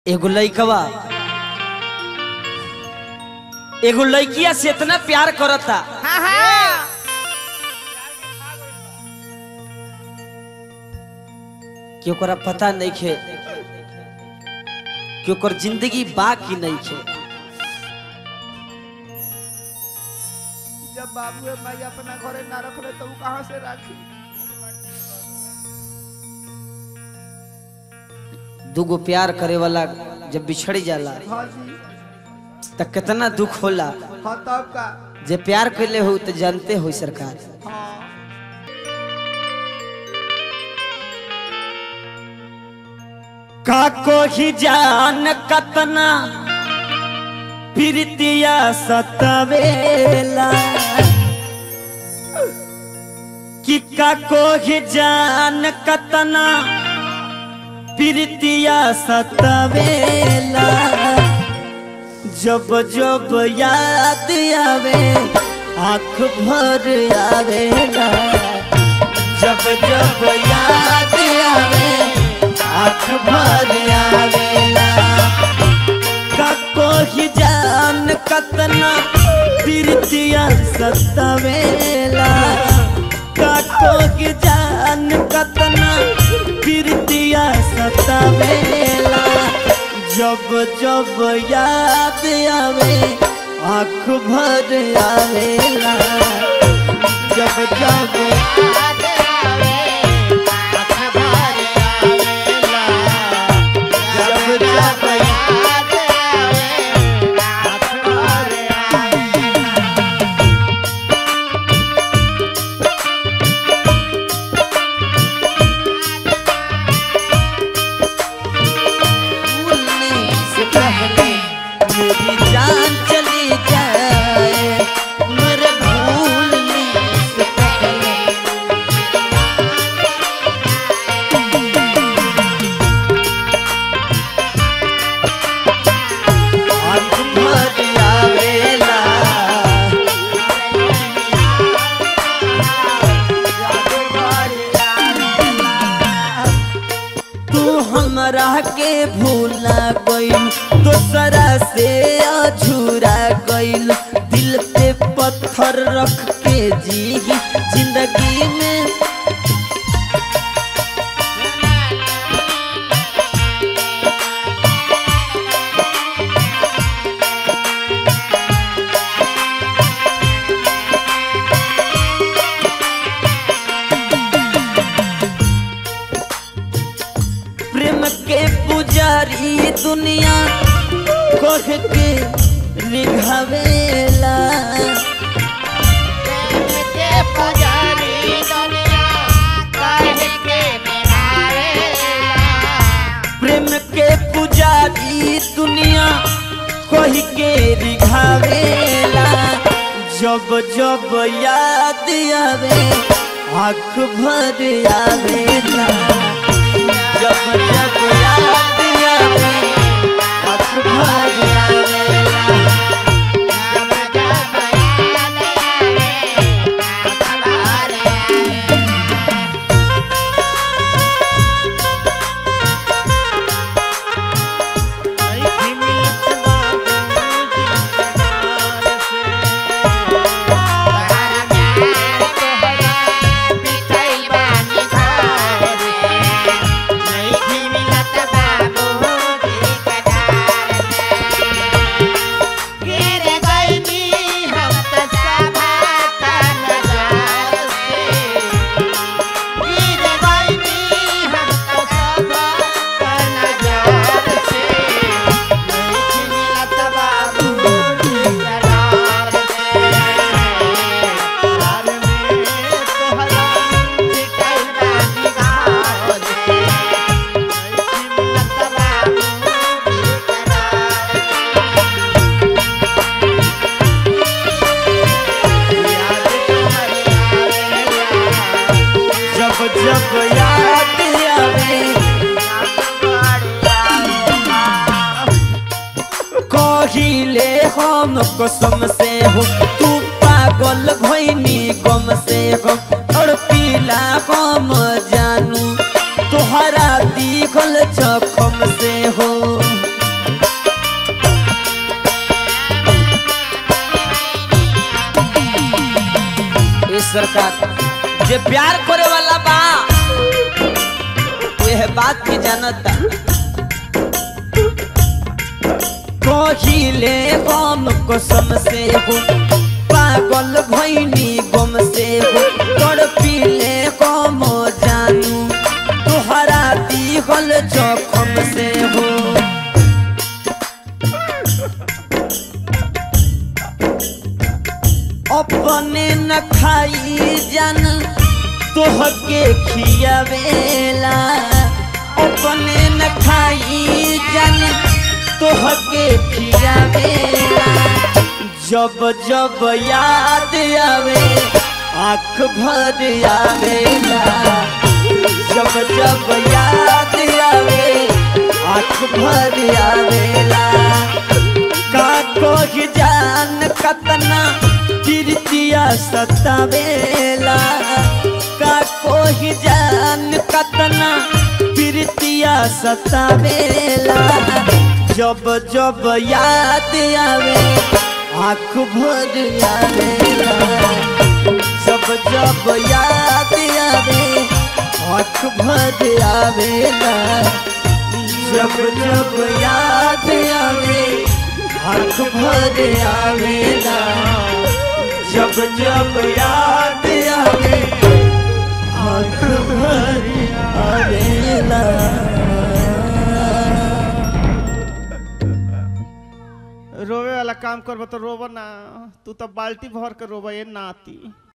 एगो लइकवा एगो लइकिया से इतना प्यार करता हाँ हाँ कि ओकरा पता नहीं खे कि ओकर जिंदगी बा कि नहीं खे जब बाबू माई अपना घरे ना रखले तो उ कहाँ से राखी दूगो प्यार करे वाला जब बिछड़ जाला हाँ जी त कितना दुख होला हाँ तब का जे प्यार कैले हो तो जानते हो सरकार हाँ का कोही जान कतना प्रीतिया सतवेला कि का कोही जान कतना प्रीतिया सतवेला जब जब याद आवे आँख भर आवेला जब जब याद आवे आँख भर आवेला काको ही जान कतना प्रीतिया सतवेला काको ही जान कतना प्रीतिया सतवेला जब जब याद आवे आँख भर आवेला जब जब जब जब भूलने से पहले मेरी जान चली जाए मेरे भूलने से पहले आँख भर आवेला तू हमरा के भूला गइल दोसरा से अझूरा गइल दिल पे पत्थर रख के जी जिंदगी में प्रेम के पुजारी दुनिया कह के निघावेला प्रेम के पुजारी दुनिया कह के निघावेला जब जब याद आवे आँख भर आवेला जब जब याद आवे आँख भर आवेला जब जब याद आवे कहिले हम कसम से हो तू पागल भैनी गम से हम और पीला हम जानू तोहरा दिखल जखम से हो सरकार जे प्यार करे वाला बा यह बात की जानता कहिले हम कसम से हो पागल भैनी गम से हो तड़पिले गम जानू तोहरा दिहल जखम से हो अपने न खाई जन तोहके खियावेला अपने न खाई जन तोहके खियावेला जब जब याद आवे आँख भर आवेला जब जब याद आवे आँख भर आवेला का कोई जान कतना कीर्तिया सतावेला का कोई जान कतना कीर्तिया सतावेला जब जब याद आवे आँख भर आवेला जब जब याद आवे आँख भर आवेला जब जब याद आवे आँख भर आवेला जब जब याद आवे आँख भर आवेला रोवे वाला काम करबो तो रोबो ना तू तो बाल्टी भर के रोबो ये नाती